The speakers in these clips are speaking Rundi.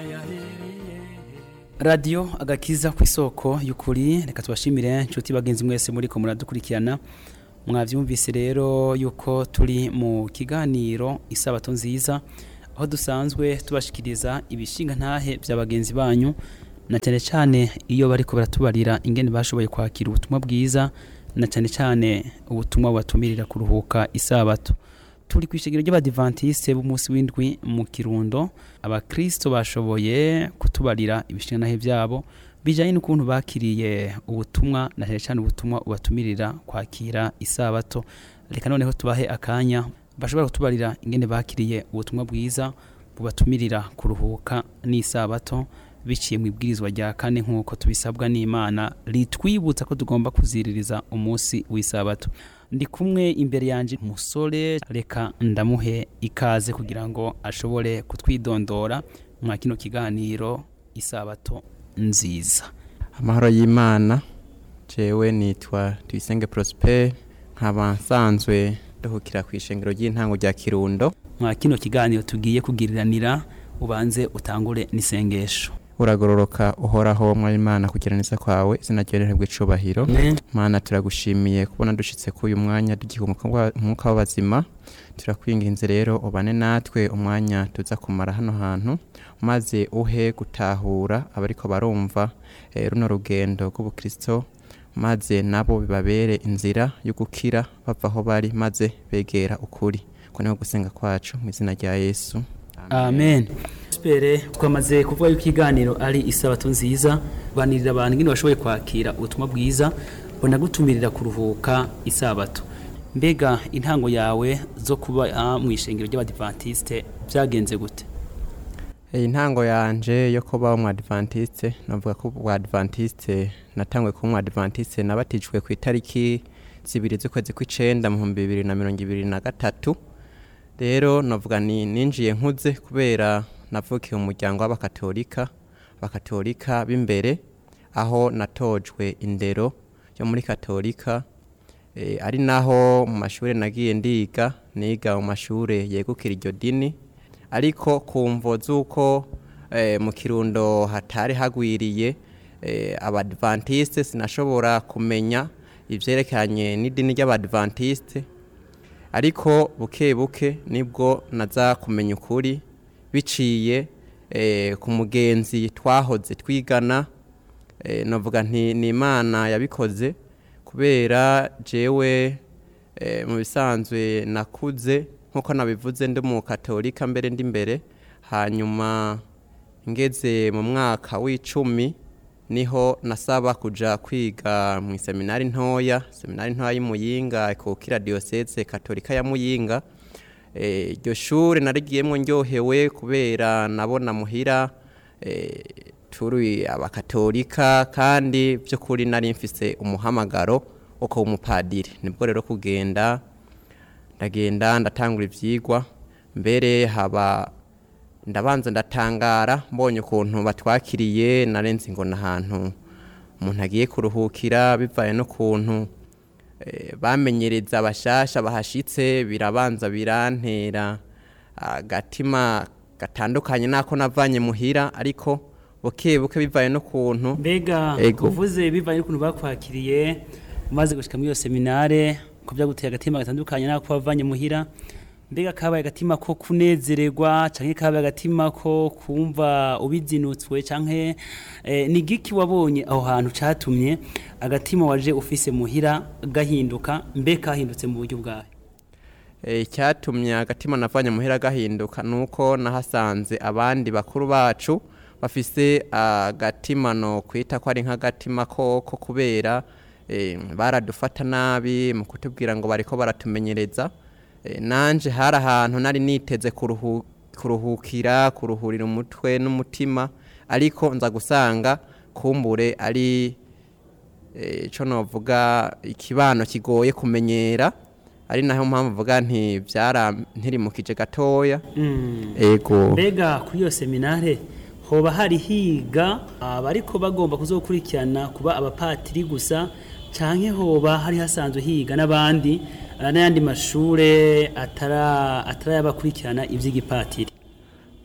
radiyo agakiza ku isoko y'ukuri reka tubashimire inshuti bagenzi mwese muri ko muradukurikirana mwabyumvise rero yuko turi mu kiganiro isabato nziza aho dusanzwe tubashikiriza ibishinga ntahe bya bagenzi banyu na cyane cyane iyo bari ko baratubarira ingene bashoboye kwakira ubutumwa bwiza na cyane cyane ubutumwa bubatumirira kuruhuka isabato turi ku ishingiro ry'abadivantisite b'umunsi w'indwi mu kirundo abakristo bashoboye kutubarira ibishinga ntahe byabo bijyanye n'ukuntu bakiriye ubutumwa na cyane cyane ubutumwa ubatumirira kwakira isabato reka noneho tubahe akanya bashobora kutubarira ingene bakiriye ubutumwa bwiza bubatumirira kuruhuka n'isabato biciye mu ibwirizwa rya kane nk'uko tubisabwa n'imana ritwibutsa ko tugomba kuziririza umunsi w'isabato ndi kumwe imbere yanjye umusore reka ndamuhe ikaze kugira ngo ashobore kutwidondora mwa kino kiganiro isabato nziza amahoro y'imana jewe nitwa tuyisenge prosper nkaba nsanzwe nduhukira ku ishengero ry'intango rya kirundo mwa kino kiganiro tugiye kugiriranira ubanze utangure n'isengesho uragororoka uhoraho mwari imana kugira neza kwawe izina ryawe rihabwe icubahiro mana turagushimiye kubona dushitse kuri uyu mwanya tugiye umwuka w'abazima turakwinginze rero ubane natwe umwanya tuza kumara hano hantu maze uhe gutahura abariko barumva eh, runo rugendo rw'ubukristo maze nabo bibabere inzira yo gukira bava aho bari maze begera ukuri ko niho gusenga kwacu mu izina rya yesu amen sipere twamaze kuvuga yuko ikiganiro ari isabato nziza banirira abantu ingene bashoboye kwakira ubutumwa bwiza banagutumirira kuruhuka isabato mbega intango yawe zo kuba mu ishengero ry'abadivantisite byagenze gute iyi ntango yanje yo kuba umwadivantiste navuga ko ubwadivantiste natangwe kuba umwadivantiste nabatijwe ku itariki zibiri z'ukwezi kw'icenda mu bihumbi bibiri na mirongo ibiri na gatatu rero navuga ni ninjiye nkuze kubera navukiye mu muryango w'abakatolika abakatolika b'imbere aho natojwe indero yo muri katolika e, ari naho mu mashuri nagiye ndiga niga mu mashuri yegukira iryo dini ariko kumvo z'uko e, mu kirundo hatari hagwiriye e, abadventiste sinashobora kumenya ivyerekeranye n'idini ry'abadventiste ariko buke buke nibwo naza kumenya ukuri biciye eh, ku mugenzi twahoze twigana eh, navuga nti ni imana yabikoze kubera jewe eh, mu bisanzwe nakuze nk'uko nabivuze ndi mu katolika mbere ndi mbere hanyuma ngeze mu mwaka w'icumi niho nasaba kuja kwiga mu seminari ntoya seminari ntoya y'imuyinga ikukira diocese katolika ya muyinga iryo shuri narigiyemo ndyohewe kubera nabona muhira turi abakatolika kandi by'ukuri nari mfise umuhamagaro wo kuba umupadiri nibwo rero kugenda ndagenda ndatangura ibyigwa mbere haba ndabanza ndatangara mbonye ukuntu batwakiriye narenze ngo n'ahantu umuntu agiye kuruhukira bivaye n'ukuntu bamenyereza abashasha bahashitse birabanza birantera agatima gatandukanye n'ako navanye muhira ariko buke buke bivaye n'ukuntu mbega uvuze bivaye n'ukuntu bakwakiriye umaze gushyika muri iyo seminare ko byaguteye agatima gatandukanye n'ako wavanye muhira mbega kabaye agatima ko kunezererwa canke kabaye agatima ko kumva ubizinutswe canke eh, ni giki wabonye aho hantu catumye agatima waje ufise muhira gahinduka mbe kahindutse mu buryo bwawe icyatumye agatima navanye muhira gahinduka nuko nahasanze abandi bakuru bacu bafise agatima no kwita ko ari nk'agatima koko kubera baradufata nabi mu kutubwira ngo bariko baratumenyereza nanje hari ahantu nari niteze kuruhukira kuruhurira umutwe n'umutima ariko nza gusanga kumbure ari icyo navuga ikibano kigoye kumenyera ari naho mpamvu mvuga nti byarantirimukije gatoya ego mbega kuri iyo seminare hoba hari higa abariko bagomba kuzokurikirana kuba abapatiri gusa canke hoba hari hasanzwe higa n'abandi n'ayandi mashure atara atarayabakurikirana ivy'igipatiri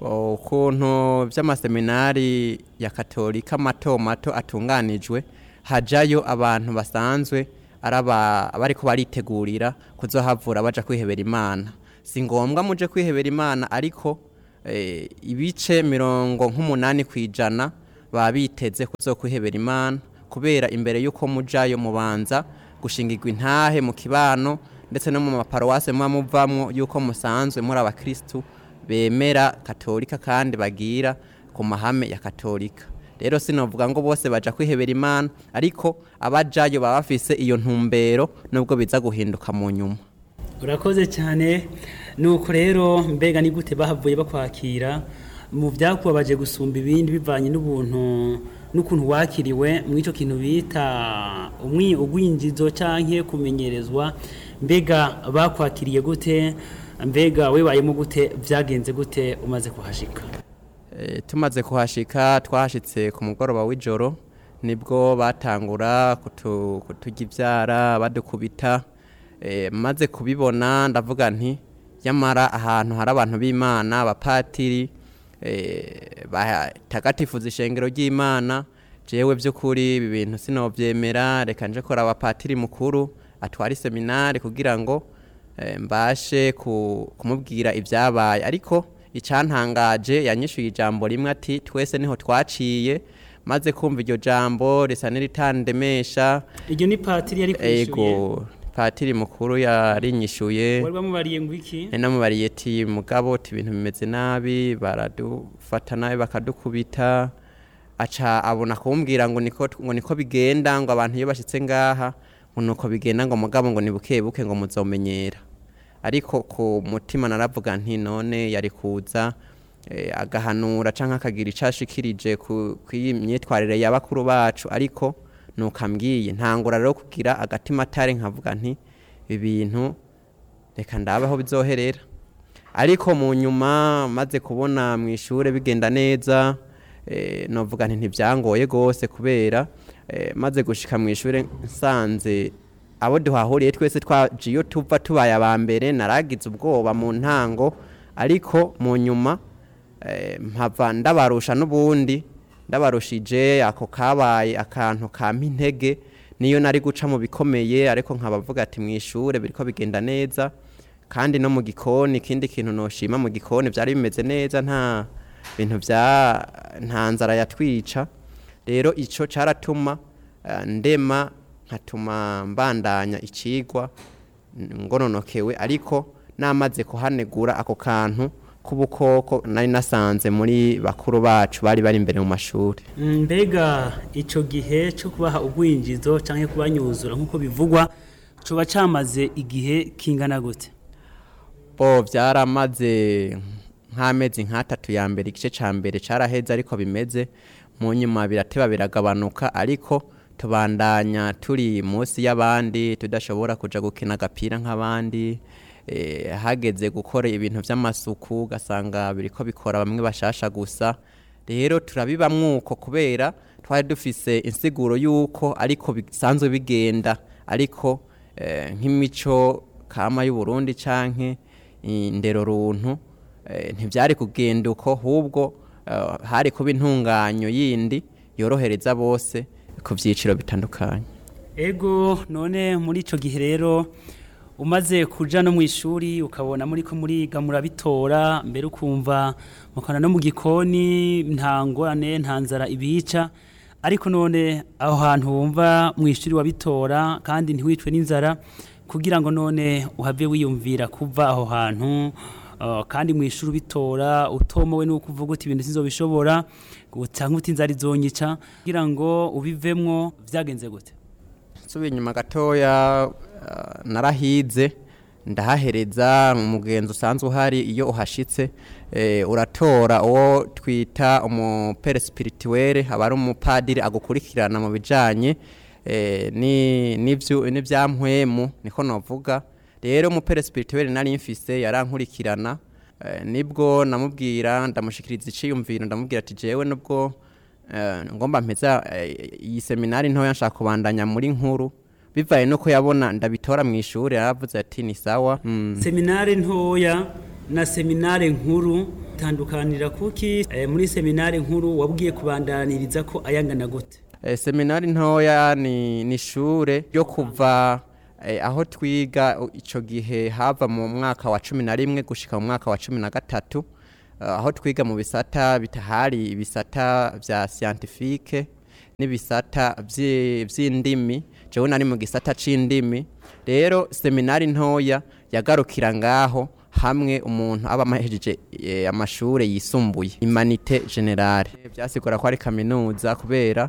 Bo, ukuntu by'amaseminari ya katolika mato mato atunganijwe hajayo abantu basanzwe araba bariko baritegurira kuzohavura baja kwihebera imana si ngombwa muje kwihebera imana ariko eh, ibice mirongo nk'umunani ku ijana baba biteze kuzokwihebera imana kubera imbere y'uko mujayo mubanza gushingirwa intahe mu kibano ndetse no mu maparuwase muba muvamwo y'uko musanzwe muri abakristu bemera katolika kandi bagira ku mahame ya katolika rero sinovuga ngo bose baja kwihebera imana ariko abajayo baba bafise iyo ntumbero nubwo biza guhinduka mu nyuma urakoze cyane nuko rero mbega ni gute bahavuye bakwakira mu byakubabaje gusumba ibindi bivanye n'ubuntu n'ukuntu wakiriwe mu icyo kintu bita umwi ugwinjizo canke kumenyerezwa mbega bakwakiriye gute mbega webayemo gute byagenze gute umaze kuhashika Eh, tumaze kuhashika twahashitse ku mugoroba w'ijoro nibwo batangura kutu- kuturya ibyara badukubita Eh, maze kubibona ndavuga nti nyamara ahantu hari abantu b'imana abapatiri eh, batagatifuza ishengero ry'imana jewe by'ukuri ibi bintu sinobyemera reka nje kora abapatiri mukuru atwara iseminari kugira ngo eh, mbashe ku- kumubwira ibyabaye ariko icyantangaje yanyishuye ijambo rimwe ati twese niho twaciye maze kumva iryo jambo risa n'iritandemesha iryo ni patiri yari kwishyuye ego patiri mukuru yarinyishuye wari wamubariye ngo iki nari namubariye ati mugabo ati ibintu bimeze nabi baradufata nabi bakadukubita aca abona kumbwira ngo niko ngo niko bigenda ngo abantu iyo bashyitse ngaha ngo nuko bigenda ngo mugabo ngo ni buke buke ngo muzomenyera ariko ku mutima naravuga nti none yari kuza eh, agahanura cyangwa akagira icyo ashikirije ku ku iyi myitwarire ya bakuru bacu ariko nukambwiye ntangura rero kugira agatima atari nkavuga nti ibi bintu reka ndabe aho bizoherera ariko mu nyuma maze kubona mu ishuri bigenda neza eh, novuga nti ntibyangoye rwose kubera eh, maze gushika mu ishuri nsanze abo duhahuriye twese twaje iyo tuva tubaye aba mbere naragize ubwoba mu ntango ariko mu nyuma eh, mpava ndabarusha n'ubundi ndabarushije ako kabaye akantu kampa intege niyo nari guca mu bikomeye ariko nkabavuga ati mu ishure biriko bigenda neza kandi no mu gikoni ikindi kintu noshima mu gikoni byari bimeze neza nta bintu bya nta nzara yatwica rero ico caratuma eh, ndema nkatuma mbandanya icigwa ngononokewe ariko namaze kuhanegura ako kantu k'ubukoko nari nasanze muri bakuru bacu bari bari imbere mu mashuri Mm, mbega icyo gihe cyo kubaha ubwinjizo cyangwa kubanyuzura nk'uko bivugwa coba cyamaze igihe kingana gute bo byaramaze nk'amezi nk'atatu ya mbere igice cya mbere cyaraheze ariko bimeze mu nyuma birateba biragabanuka ariko tubandanya turi munsi y'abandi tudashobora kuja gukina agapira nk'abandi eh, hageze gukora ibintu by'amasuku ugasanga biriko bikora bamwe bashasha gusa rero turabibamwo uko kubera twari dufise insiguro y'uko ariko bisanzwe bigenda ariko eh, nk'imico kama y'uburundi canke indero runtu eh, ntibyari kugenda uko ahubwo eh, hari kuba intunganyo yindi yorohereza bose ku byiciro bitandukanye ego none muri icyo gihe rero umaze kuja no mu ishuri ukabona muri ko muriga murabitora mbere ukumva mukana no mu gikoni nta ngorane nta nzara ibica ariko none aho hantu wumva mu ishuri wabitora kandi ntiwicwe n'inzara kugira ngo none uhave wiyumvira kuva aho hantu uh, kandi mu ishuri ubitora utomowe nuko uvuga uti ibintu sinzobishobora cyangwa uti inzara izonyica kugira ngo ubivemwo vyagenze gute nsubiye inyuma gatoya uh, narahize ndahahereza umugenzi usanzwe uhari iyo uhashitse eh, uratora uwo twita umupere spirituelle aba ari umupadiri agukurikirana mu bijanye eh, ni- n'ivyu- n'ivyampwemu niko novuga rero umupere spirituelle nari mfise yarankurikirana eh, nibwo namubwira ndamushikiriza iciyumviro ndamubwira ati jewe nubwo eh, ngomba mpeza eh, iyi seminari ntoya nshaka kubandanya muri nkuru bivaye nuko yabona ndabitora mu ishuri yaravuze ati ni sawa mm. seminare ntoya na seminare nkuru tandukanira kuki eh, muri seminari nkuru wabwiye kubandaniriza ko ayangana gute Eh, seminari ntoya ni ni ishure ryo kuva eh, aho twiga u- ico gihe hava mu mwaka wa cumi na rimwe gushika mu mwaka wa cumi na gatatu eh, aho twiga mu bisata bitahari ibisata vya scientifique n'ibisata vyi- vy'indimi jewe nari mu gisata c'indimi rero seminari ntoya yagarukira ngaho hamwe umuntu aba amahejeje eh, amashure yisumbuye imanite generale byasigura ko ari kaminuza kubera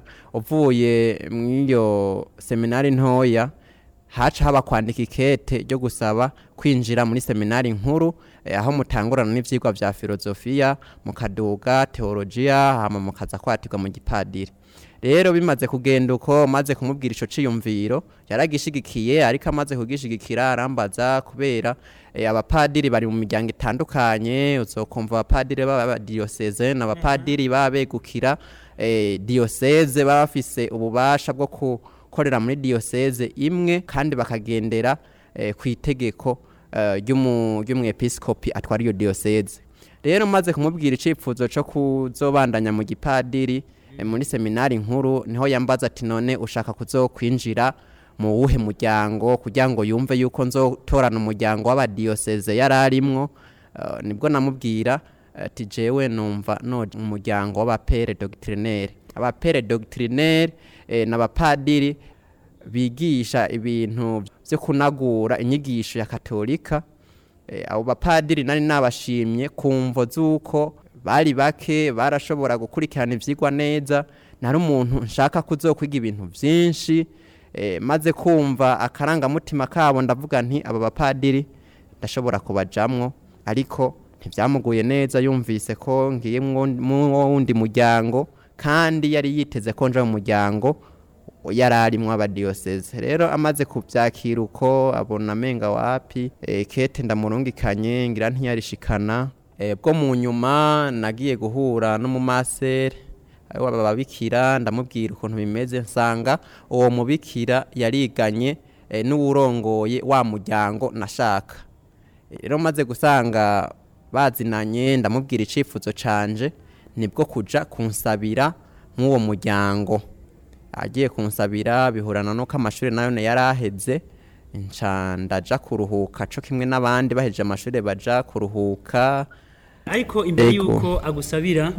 uvuye mw'iyo seminari ntoya haca haba kwandika ikete ryo gusaba kwinjira muri seminari nkuru eh, aho mutangurana n'ivyigwa vya filozofiya mukaduga teologiya hama mukaza kwatirwa mu gipadiri rero bimaze kugenda uko maze kumubwira ico ciyumviro yaragishigikiye ariko amaze kugishigikira arambaza kubera eh, abapadiri bari mu miryango itandukanye uzokumva abapadiri b'abadiyoseze n'abapadiri baba begukira eh, diyoseze baba bafise ububasha bwo gukorera muri diyoseze imwe kandi bakagendera eh, ku itegeko eh, ry'umu- ry'umwepiskopi atwara iyo diyoseze rero maze kumubwira icifuzo co kuzobandanya mu gipadiri eh, muri seminari nkuru niho yambaza ati none ushaka kuzokwinjira mu wuhe muryango kugira ngo yumve yuko nzotorana umuryango w'abadiyoseze yari arimwo Eh, nibwo namubwira ati jewe numva no umuryango w'abapere doctrinaire abapere doctrinaire eh, n'abapadiri bigisha ibintu byo kunagura inyigisho ya katolika Eh, abo bapadiri nari nabashimye kumvo z'uko bari bake barashobora gukurikirana ivyigwa neza nari umuntu nshaka kuzokwiga ibintu vyinshi eh, maze kumva akarangamutima kabo ndavuga nti aba bapadiri ndashobora kubajamwo ariko ntivyamuguye neza yumvise ko ngiye mu wundi muryango kandi yari yiteze ko nja mu muryango yari arimwo abadiyoseze rero amaze kuvyakira uko abona amenga wapi e, kete ndamurungikanye ngira ntiyarishikana e, bwo mu nyuma nagiye guhura n'umumasere ariwe bababikira ndamubwira ukuntu bimeze nsanga uwo mubikira yariganye e, n'uwurongoye wa muryango nashaka rero maze gusanga bazinanye ndamubwira icifuzo canje nibwo kuja kunsabira nk'uwo muryango agiye kunsabira bihurana nuko amashuri nayo yari aheze nca ndaja kuruhuka co kimwe n'abandi bahejeje amashuri baja kuruhuka ariko imbere Ego. yuko agusabira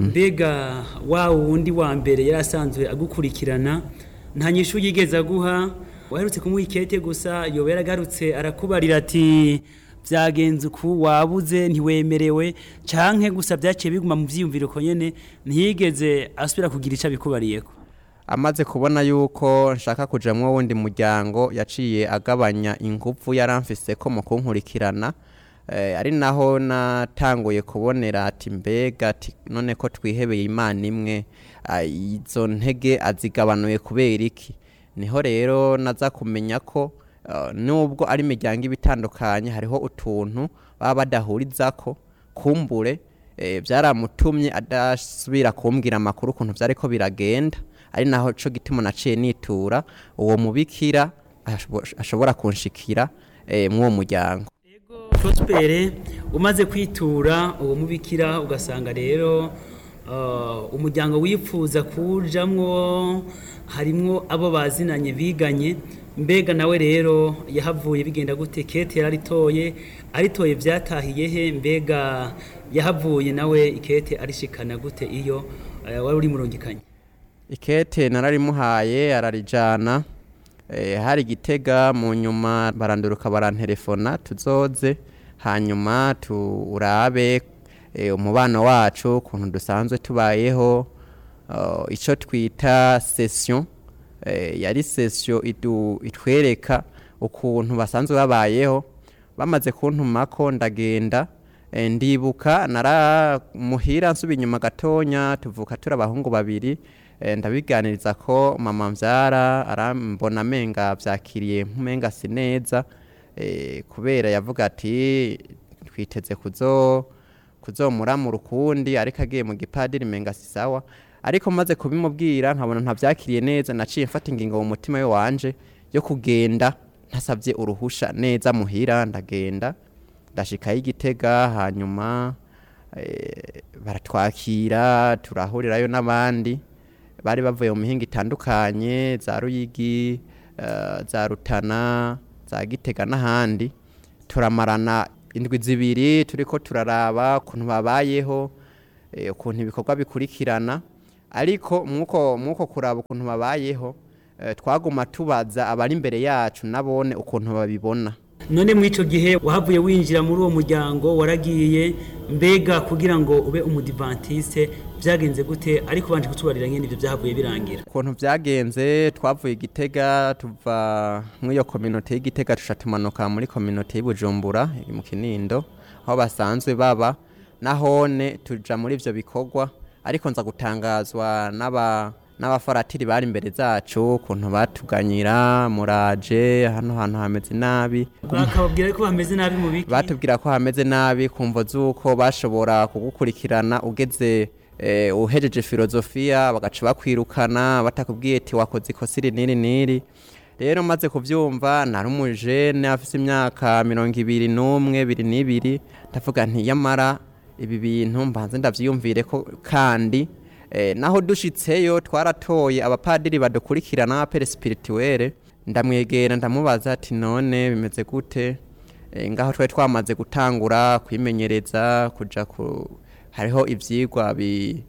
mbega wa wundi wa mbere yari asanzwe agukurikirana nta nyishu yigeze aguha waherutse kumuha ikete gusa yoba yaragarutse arakubarira ati byagenze uku wabuze ntiwemerewe canke gusa byaciye biguma mu vyiyumviro ko nyene ntiyigeze asubira kugira ico abikubariyeko amaze kubona yuko nshaka kujamwo wundi muryango yaciye agabanya inguvu yaramfise ko mu kunkurikirana eh, ari naho natanguye kubonera ati mbega ati none ko twihebeye imana imwe ah, izo ntege azigabanuye kubera iki niho rero naza kumenya ko uh, nubwo ari imiryango iba itandukanye hariho utuntu baba badahurizako kumbure eh, byaramutumye adasubira kumbwira amakuru ukuntu vyariko biragenda ari naho co gituma naciye nitura uwo mubikira ashobo- ashobora kunshikira eh, mw'uwo muryango prospere umaze kwitura uwo mubikira ugasanga rero uh, umuryango wifuza kujamwo harimwo abo bazinanye biganye mbega nawe rero yahavuye bigenda gute kete yararitoye aritoye vyatahiye he mbega yahavuye nawe ikete arishikana gute iyo uh, wari uri murungikanye ikete nararimuhaye ararijana eh, hari gitega mu nyuma baranduruka barantelefona tuzoze hanyuma turabe eh, umubano wacu ukuntu dusanzwe tubayeho uh, ico twita session eh, yari session idu, itwereka ukuntu basanzwe babayeho bamaze kuntumako ndagenda eh, ndibuka naramuhira nsuba inyuma gatonya tuvuka turi abahungu babiri eh, ndabiganiriza ko mama mvyara arambona amenga vyakiriye nkumenga si neza eh, kubera yavuga ati twiteze kuzo kuzomuramura ukundi ariko agiye mu gipadiri menga si sawa ariko maze kubimubwira nkabona ntavyakiriye neza naciye mfata ingingo mu mutima we wanje yo kugenda ntasavye uruhusha neza muhira ndagenda ndashikayo igitega hanyuma eh, baratwakira turahurirayo n'abandi bari bavuye mu mihinga itandukanye za ruyigi eh, za rutana za gitega n'ahandi turamarana indwi zibiri turiko turaraba ukuntu babayeho eh, ukuntu ibikorwa bikurikirana ariko mwuko mwuko kuraba ukuntu babayeho eh, twaguma tubaza abari imbere yacu nabone ukuntu babibona none muri icyo gihe wahavuye winjira muri uwo muryango waragiye mbega kugira ngo ube umudivantiste byagenze gute ariko ubanje kutubarira nyine ibyo byahavuye birangira ukuntu byagenze twavuye igitega tuva muri iyo kominote y'igitega tuca tumanuka muri kominote y'ubujumbura iri mu kinindo aho basanzwe baba nahone tuja muri ivyo bikorwa ariko nza gutangazwa n'aba n'abafaratiri bari imbere zacu ukuntu batuganyira muraje hano hantu hameze nabi bakababwira ko bameze nabi mu biki batubwira ko hameze nabi kumvo z'uko bashobora kugukurikirana ugeze eh, uhejeje filozofiya bagaca bakwirukana batakubwiye ati wakoze ikosa iri n'iri n'iri rero maze kubyumva nari umujene afise imyaka mirongo ibiri n'umwe biri n'ibiri ndavuga nti yamara ibi bintu mbanze ndavyiyumvire ko kandi eh, naho dushitseyo twaratoye abapadiri badukurikirana abapere spirituelle ndamwegera ndamubaza ati none bimeze gute Eh, ngaho twari twamaze gutangura kwimenyereza kuja ku hariho ivyigwa bi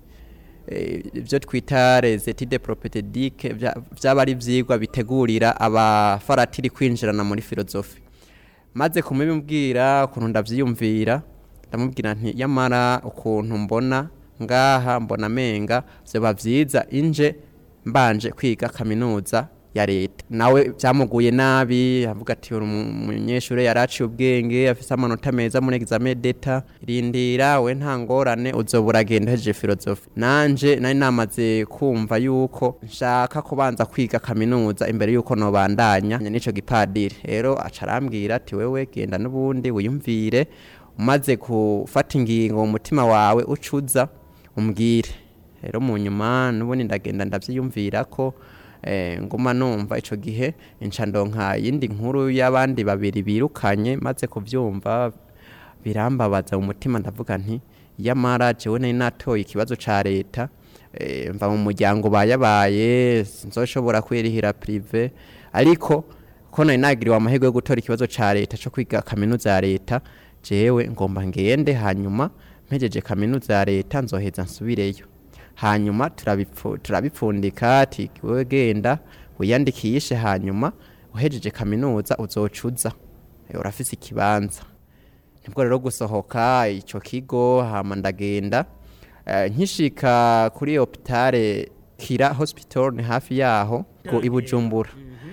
eh, ibyo twita les études propédiques byaba ari ivyigwa bitegurira abafaratiri kwinjirana muri filozofi maze kumubwira ukuntu ndavyiyumvira ndamubwira nti yamara ukuntu mbona ngaha mbona amenga vyoba vyiza inje mbanje kwiga kaminuza ya leta nawe byamuguye nabi avuga ati uri umunyeshuri yaraciye ubwenge afise amanota meza muri examen d'etat rindira we nta ngorane uzoba uragenda uhejeje filozofi nanje nari namaze kumva yuko nshaka kubanza kwiga kaminuza imbere yuko nobandanya n'ico gipadiri rero aca arambwira ati wewe genda n'ubundi wiyumvire umaze gufata ingingo mu mutima wawe ucuza umbwire rero mu nyuma n'ubundi ndagenda ndavyiyumvira ko eh, nguma numva ico gihe inca ndonka yindi nkuru y'abandi babiri birukanye maze kuvyumva birambabaza mu mutima ndavuga nti yamara jewe nari natoye ikibazo ca leta eh, mva mu muryango bayabaye sinzoshobora kwirihira prive ariko ko nari nagiriwe amahirwe yo gutora ikibazo ca leta co kwiga kaminuza ya leta jewe ngomba ngende hanyuma mpejeje kaminuza ya leta nzoheza nsubireyo hanyuma turabipfu- turabipfundika ati wewe genda wiyandikishe hanyuma uhejeje kaminuza uzocuza Eh, urafise ikibanza nibwo rero gusohoka ico kigo hama ndagenda Eh, nkishika kuri hopitale kira hospital ni hafi yaho ku i bujumbura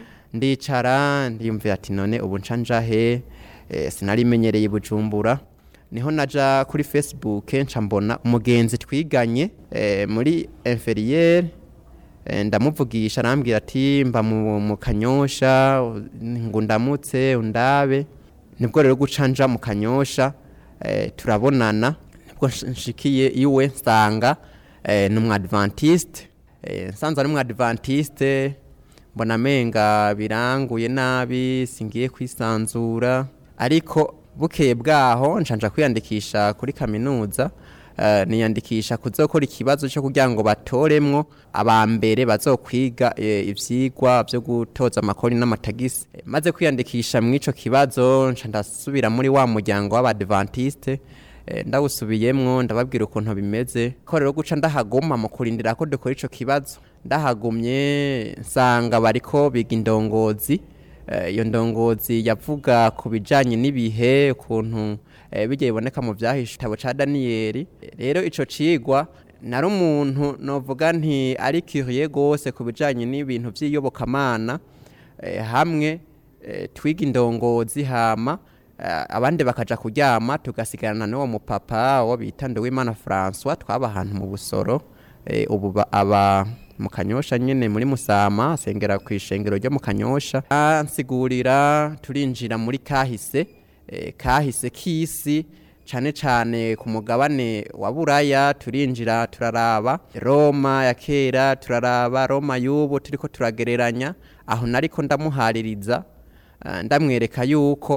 ndicara ndiyumvira ati none ubu nca nja he Eh, sinarimenyereye i bujumbura niho naja kuri facebook nca mbona umugenzi twiganye eh, muri inferiere eh, ndamuvugisha arambwira ati mba mu, mu kanyosha ngo ndamutse undabe nibwo rero guca nja mu kanyosha eh, turabonana nibwo nsh- nshikiye iwe nsanga eh, ni umwadventiste eh, nsanze ari umwadventiste mbona amenga biranguye nabi singiye kwisanzura ariko bukeye bwaho nshanja kwiyandikisha kuri kaminuza eh, niyandikisha kuzokora ikibazo cyo kugira ngo batoremwo abambere bazokwiga eh, ivyigwa vyo gutoza amakori n'amatagisi Eh, maze kwiyandikisha mw'ico kibazo nca ndasubira muri wa muryango w'abadventiste eh, ndawusubiyemwo ndababwira ukuntu bimeze ko rero guca ndahaguma mu kurindira ko dukora ico kibazo ndahagumye nsanga bariko biga indongozi Eh, iyo ndongozi yavuga ku bijanye n'ibihe ukuntu eh, bijya biboneka mu vyahishe igitabo ca daniyeli rero ico cigwa nari umuntu novuga nti ari curieux gose ku bijanye n'ibintu vy'iyobokamana eh, hamwe eh, twiga indongozi hama eh, abandi bakaja kuryama tugasigarana n'uwo mupapa wo bita Nduwimana François twaba ahantu mu busoro eh, ubu ba- aba mu kanyosha nyene muri musama asengera ku ishengero ryo mu kanyosha ansigurira turinjira muri kahise eh, kahise k'isi cane cane ku mugabane wa buraya turinjira turaraba roma ya kera turaraba roma y'ubu turiko turagereranya aho nariko ndamuhaririza eh, ndamwereka yuko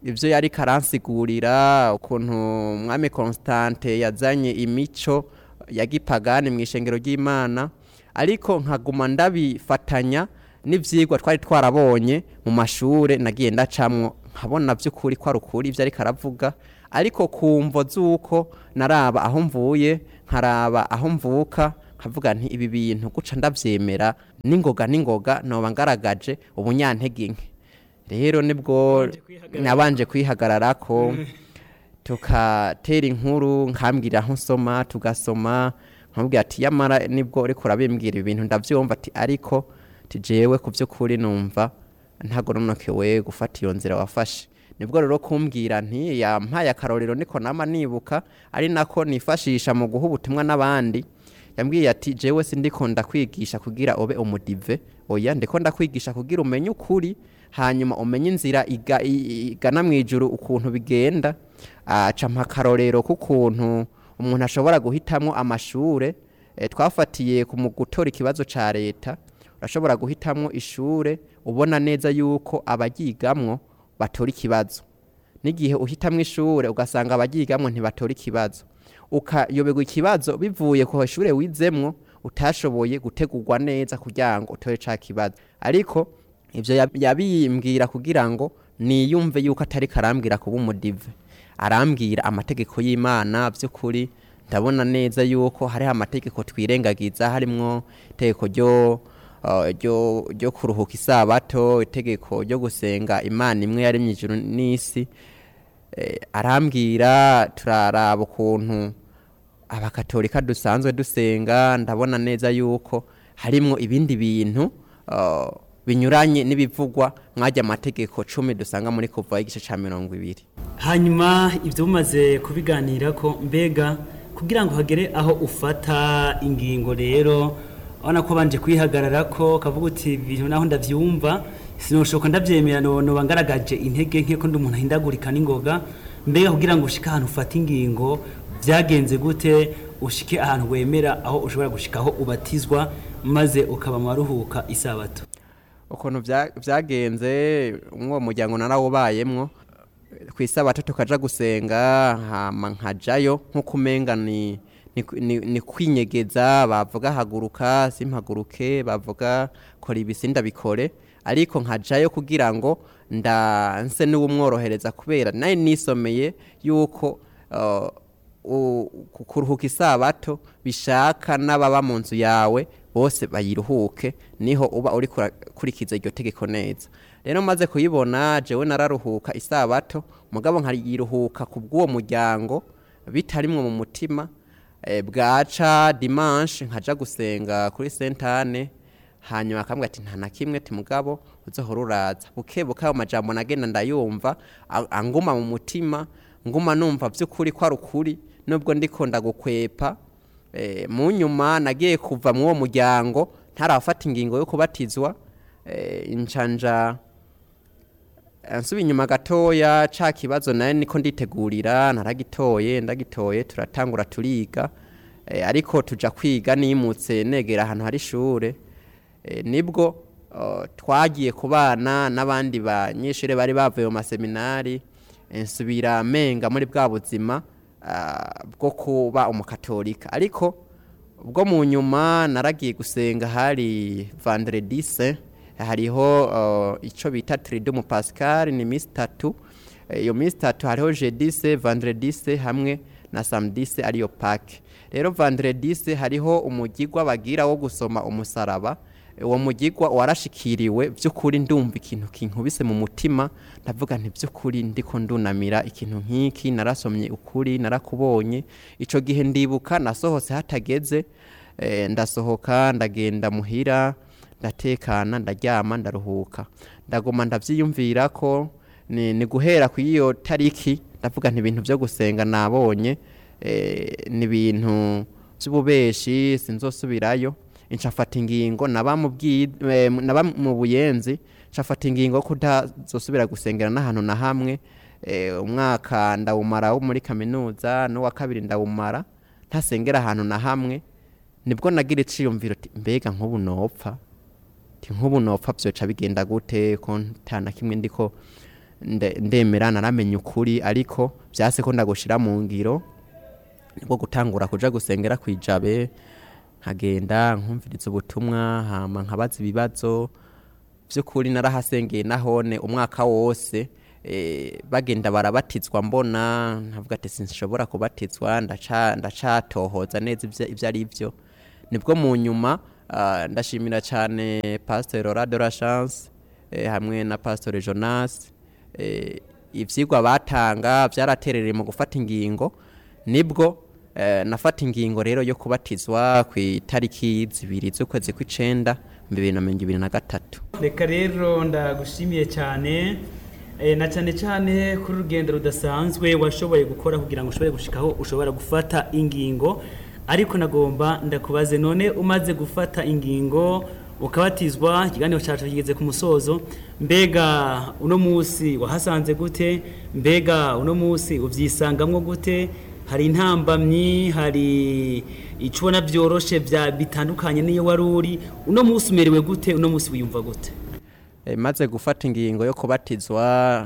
ibyo yari karansigurira ukuntu umwami constante yazanye imico ya gipagani mu ishengero ry'imana ariko nkaguma ndabifatanya n'ibyigwa twari twarabonye mu mashuri nagiye ndacamwo nkabona by'ukuri ko ari ukuri ibyo ariko aravuga ariko kumvo z'uko naraba aho mvuye nkaraba aho mvuka nkavuga nti ibi bintu guca ndabyemera n'ingoga n'ingoga noba ngaragaje ubunyantege nke rero nibwo nabanje kwihagarara ko tukatera inkuru nkambwira aho nsoma tugasoma nkambwira ati yamara nibwo uriko urabimbwira ibintu ndabyumva ati ariko tijewe ku by'ukuri numva ntagoronokewe gufata iyo nzira wafashe nibwo rero kumbwira nti yampaye akarorero niko nama nibuka ari nako nifashisha mu guha ubutumwa n'abandi yambwiye ati jewe sindiko ndakwigisha kugira ube umudive oya ndiko ndakwigisha kugira umenye ukuri hanyuma umenye inzira iga- i- igana mu ijuru ukuntu bigenda aca mpa akarorero k'ukuntu umuntu ashobora guhitamwo amashure eh, twafatiye ku mu gutora ikibazo ca leta urashobora guhitamwo ishure ubona neza yuko abayigamwo batora ikibazo n'igihe uhitamwo ishure ugasanga abayigamwo ntibatora ikibazo ukayoberwa ikibazo bivuye ku ishure wizemwo utashoboye gutegurwa neza kugira ngo utore ca kibazo ariko ivyo yab- yabimbwira kugira ngo niyumve yuko atari karambwira kuba umudive arambwira amategeko y'imana by'ukuri ndabona neza yuko hariho amategeko twirengagiza harimwo itegeko ryo uh, ryo ryo kuruhuka isabato itegeko ryo gusenga imana imwe yaremye ijuru n'isi eh, arambwira turaraba ukuntu abakatolika dusanzwe dusenga ndabona neza yuko harimwo ibindi bintu uh, binyuranye n'ibivugwa mwajya amategeko cumi dusanga muri kuva igice ca mirongo ibiri hanyuma ibyo mumaze kubiganira ko mbega kugira ngo hagere aho ufata ingingo rero urabona ko banje kwihagarara ko kavuga uti ibintu naho ndabyumva sinoshoka ndabyemera noba ngaragaje intege nke ko ndi umuntu ahindagurika n'ingoga mbega kugira ngo ushike ahantu ufata ingingo byagenze gute ushike ahantu wemera aho ushobora gushikaho ubatizwa maze ukaba maruhuka isabato ukuntu vya- vyagenze umwo muryango narawubayemwo ku isabato tukaja gusenga hama nkajayo nk'uko umenga ni ni, ni, ni kwinyegeza bavuga haguruka simpaguruke bavuga kora ibisi ndabikore ariko nkajayo kugira ngo ndanse n'uwumworohereza kubera naye nisomeye yuko uh, u- ku- kuruhuka isabato bishaka n'ababa mu nzu yawe bose bayiruhuke niho uba uri kurikiza iryo tegeko neza rero maze kuyibona jewe nararuhuka isabato mugabo nkayiruhuka ku bw'uwo muryango bitarimwo mu mutima eh, bwaca dimanche nkaja gusenga kuri sentane hanyuma akambwira ati nta na kimwe ti mugabo uzohora uraza buke buke ayo majambo nagenda ndayumva a- anguma mu mutima nguma numva by'ukuri ko ari ukuri nubwo ndiko ndagukwepa eh, mu nyuma nagiye kuva mu uwo muryango ntarafata ingingo yo kubatizwa eh, incanja nsuba inyuma gatoya ca kibazo naye niko nditegurira naragitoye ndagitoye turatangura turiga eh, ariko tuja kwiga nimutse negera ahantu hari ishure eh, nibwo uh, twagiye kubana n'abandi banyeshure bari bavuye mu maseminari eh, nsubira menga muri bwa buzima ah, bwo kuba umukatolika ariko ubwo mu nyuma naragiye gusenga hari vendredi saint hariho uh, ico bita tridumu pascal ni misi tatu Eh, iyo misi tatu hariho jeudi se vendredi se hamwe na samedi se ariyo pake rero vendredi se hariho umugigwa bagira wo gusoma umusaraba uwo mugigwa warashikiriwe by'ukuri ndumva ikintu kinkubise mu mutima ndavuga nti by'ukuri ndiko ndunamira ikintu nk'iki narasomye ukuri narakubonye ico gihe ndibuka nasohotse hatageze eh, ndasohoka ndagenda muhira ndatekana ndaryama ndaruhuka ndaguma ndavyiyumvira ko ni, ni guhera ku iyo tariki ndavuga nti ibintu byo gusenga nabonye eh, ni ibintu by'ububeshi sinzosubirayo ncafata ingingo naba mu bwi- eh, naba mu buyenzi ncafata ingingo yo kutazosubira gusengera n'ahantu na hamwe eh, umwaka ndawumara wo muri kaminuza n'uwa kabiri ndawumara ntasengera ahantu na hamwe nibwo nagira iciyumviro ati mbega nk'ubu nopfa ti nk'ubu nopfa byoca bigenda gute ko nta na kimwe ndiko nde- ndemera naramenye ukuri ariko byase ko ndagushira mu ngiro nibwo gutangura kuja gusengera kwijabe nkagenda nkumviriza ubutumwa hama nkabaza ibibazo by'ukuri narahasengeye nahone umwaka wose eh, bagenda barabatizwa mbona nkavuga ati sinshobora kubatizwa ndaca- ndacatohoza neza ivyo- ivyo ari byo nibwo mu nyuma ah, ndashimira cyane pasteur Laura de la chance eh, hamwe na pasteur Jonas eh, ivyigwa batanga byaraterereye mu gufata ingingo nibwo eh, nafata ingingo rero yo kubatizwa ku itariki zibiri z'ukwezi kw'icenda mu bibiri na mirongo ibiri na gatatu reka rero ndagushimiye cyane eh, na cyane cyane kuri urugendo rudasanzwe washoboye gukora kugira ngo ushobore gushikaho ushobora gufata ingingo ariko nagomba ndakubaze none umaze gufata ingingo ukabatizwa ikiganiro cyacu kigeze ku musozo mbega uno munsi wahasanze gute mbega uno munsi ubyisangamwo gute hari intambamyi hari icyo ubona byoroshe bya bitandukanye n'iyo wari uri uno munsi umerewe gute uno munsi wiyumva gute Eh, maze gufata ingingo yo kubatizwa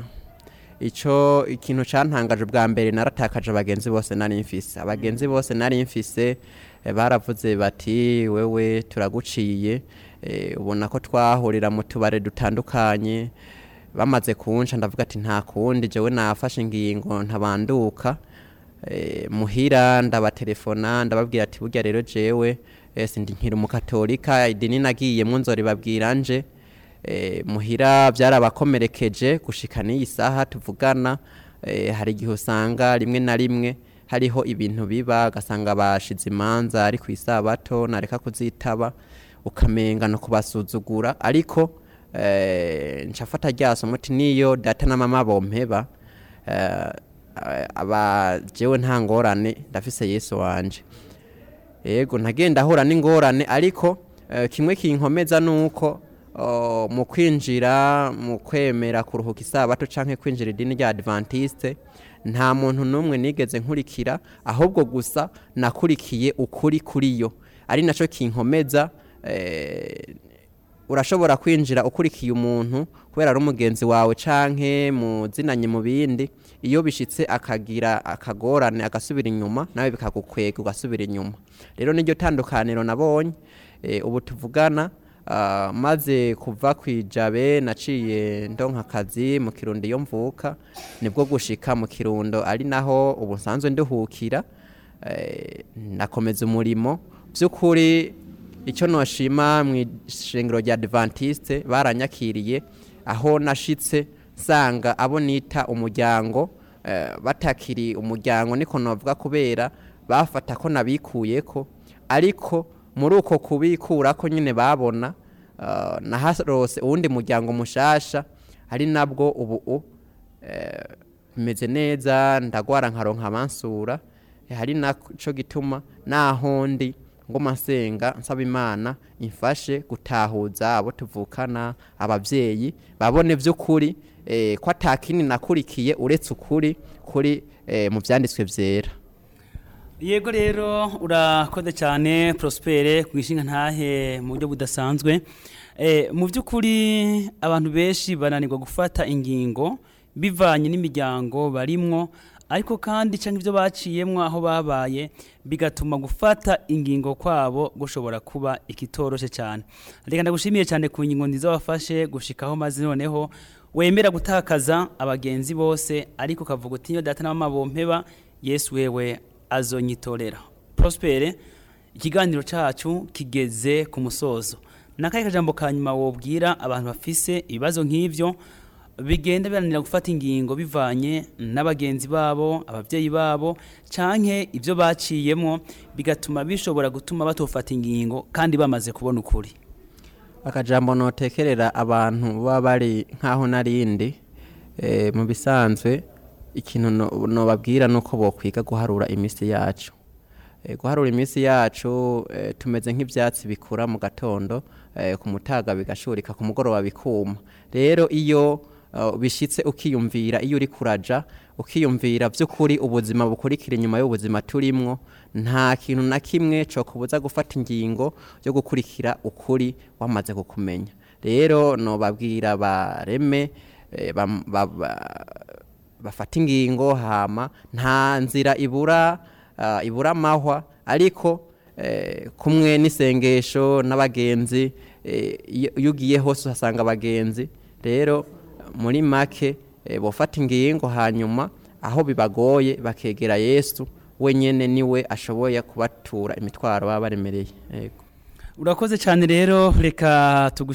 ico ikintu cantangaje bwa mbere naratakaje abagenzi bose nari mfise abagenzi bose nari mfise eh, baravuze bati wewe turaguciye eh, ubona ko twahurira mu tubare dutandukanye bamaze kunca ndavuga ati nta kundi jewe nafashe ingingo ntabanduka eh, muhira ndabatelefona ndababwira ati burya rero jewe eh, sindi nkiri umukatolika idini nagiyemwo nzoribabwira nje eh, muhira byarabakomerekeje gushika n'iyi saha tuvugana eh, hari igihe usanga rimwe na rimwe hariho ibintu biba ugasanga bashize imanza ari ku isabato nareka kuzitaba ukamenga no kubasuzugura ariko eh, ncafata ryaso muti niyo data na mama bompeba eh, aba jewe nta ngorane ndafise yesu wanje yego ntagenda ahura n'ingorane ariko eh, kimwe kinkomeza nuko oh, mu kwinjira mu kwemera kuruhuka isabato canke kwinjira idini rya adventiste nta muntu n'umwe nigeze nkurikira ahubwo gusa nakurikiye ukuri kuri yo ari naco kinkomeza eh, urashobora kwinjira ukurikiye umuntu kubera ari umugenzi wawe canke muzinanye mu bindi iyo bishitse akagira akagorane agasubira inyuma nawe bikagukwega ugasubira inyuma rero niryo tandukaniro nabonye e, ubu tuvugana ah, maze kuva kwijabe naciye ndonka akazi mu kirundo iyo mvuka nibwo gushika mu kirundo ari naho ubu nsanzwe nduhukira eh, nakomeza umurimo by'ukuri icyo noshima mu ishengero rya adventiste baranyakiriye aho nashitse nsanga abo nita umuryango eh, batakiri umuryango niko navuga kubera bafata ko nabikuyeko ariko muri uko kubikura ko nyine babona uh, naharose uwundi muryango mushasha ari nabwo ubu eh, meze neza ndagwara nkaronka amansura hari naco gituma naho ndi ngoma nsenga nsaba imana imfashe gutahuza abo tuvukana abavyeyi babone vy'ukuri eh, ko atakini nakurikiye uretse ukuri kuri eh, mu vyanditswe vyera yego rero urakoze cyane prospere ku ishinga ntahe mu buryo budasanzwe Eh, mu by'ukuri abantu benshi bananirwa gufata ingingo bivanye n'imiryango barimwo ariko kandi cyangwa ibyo baciyemwo aho babaye bigatuma gufata ingingo kwabo gushobora kuba ikitoroshe cyane reka ndagushimiye cyane ku ngingo nziza wafashe gushikaho maze noneho wemera gutakaza abagenzi bose ariko ukavuga uti niyo data na mama bompeba yesu wewe azonyitorera prospere ikiganiro cyacu kigeze ku musozo nakahe kajambo ka nyuma wobwira abantu bafise ibibazo nk'ivyo bigenda biranira gufata ingingo bivanye n'abagenzi babo abavyeyi babo canke ivyo baciyemwo bigatuma bishobora gutuma batofata ingingo kandi bamaze kubona ukuri akajambo notekerera abantu baba bari nk'aho narindi eh, mu bisanzwe ikintu no- nobabwira nuko bokwiga guharura iminsi yacu Eh, guharura iminsi yacu eh, tumeze nk'ivyatsi bikura mu gatondo eh, ku mutaga bigashurika ku mugoroba bikuma rero iyo uh, bishitse ukiyumvira iyo uri kuraja ukiyumvira by'ukuri ubuzima bukurikira inyuma y'ubuzima turimwo nta kintu na kimwe cyo kubuza gufata ingingo yo gukurikira ukuri wamaze kukumenya rero nobabwira bareme eh, bam- ba- ba- bafata ingingo hama nta nzira ibura ah, ibura amahwa ariko eh, kumwe n'isengesho n'abagenzi eh, iyo iyo ugiye hose uhasanga abagenzi rero muri make eh, bofata ingingo hanyuma aho bibagoye bakegera yesu wenyene niwe ashoboye kubatura imitwaro baba baremereye yego urakoze cyane rero reka tugushimire